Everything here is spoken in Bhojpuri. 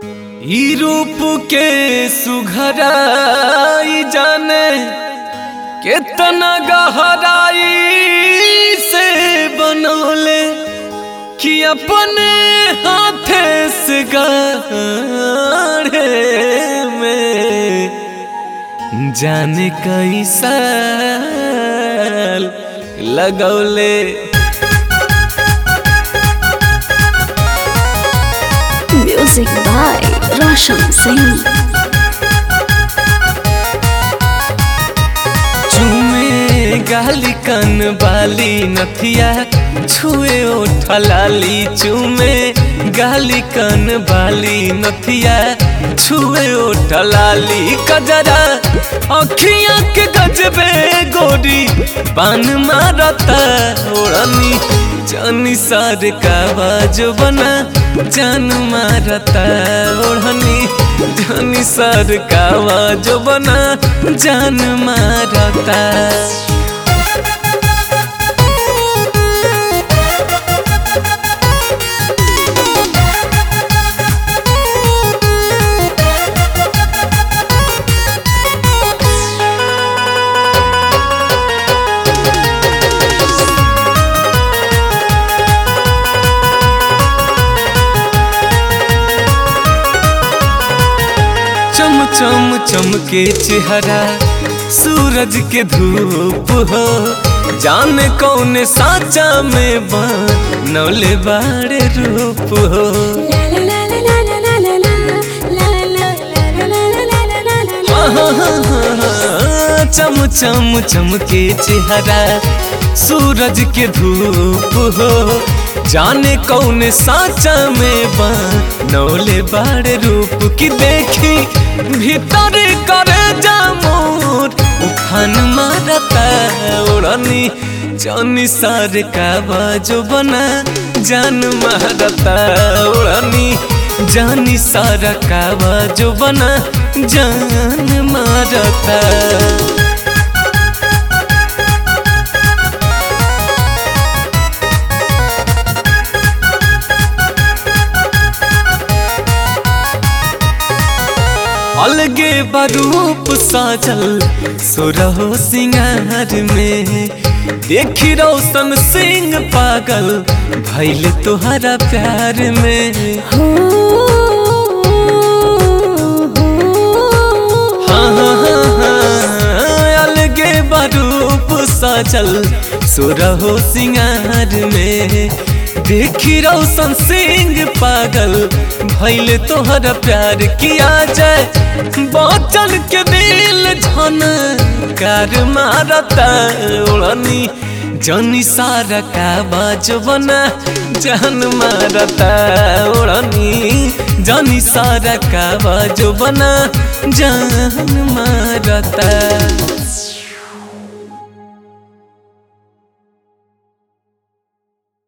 ई रूप के सुघराई जाने केतना गहराई से बनौले कि अपने हाथे से गाढ़े में जाने कई साल लगौले Music by Roshan Singh. चूमे गाली कन बाली नथिया छुए ओठलाली चूमे गाली कन बाली नथिया छुए ओठलाली कजरा अखियां के गजबे गोरी पान मारता ओढ़नी जानी सार का बाजो बना जान मारता ओढ़नी जानी सार का बाजो बना जान मारता चम चम चमके चेहरा सूरज के धूप हो जाने कौन साचा में बनौले बाड़े रूप हो चम चम चमके चेहरा सूरज के धूप हो जाने कौन साचा में बनौले बाड़े रूप की देखी भीतर करे जामोर उफान मारता उड़नी जानी सार का बाजो बना जान मारता उड़नी जानी सारा का बाजो बना जान मारता अलगे बरूप साजल सुरहो सिंगार में देखी रोशन सिंह पागल भैल तुहरा प्यार में हाँ हाँ हाँ हाँ अलगे बरूप साजल सुरहो सिंगार में देखी रोशन सिंह पागल भैल तोहर प्यार किया जाए बचन के दिल झन कार मारता उड़नी जनी सारा का बाजबना जान मारता उड़नी जनी सारा का बाजबना जान मारता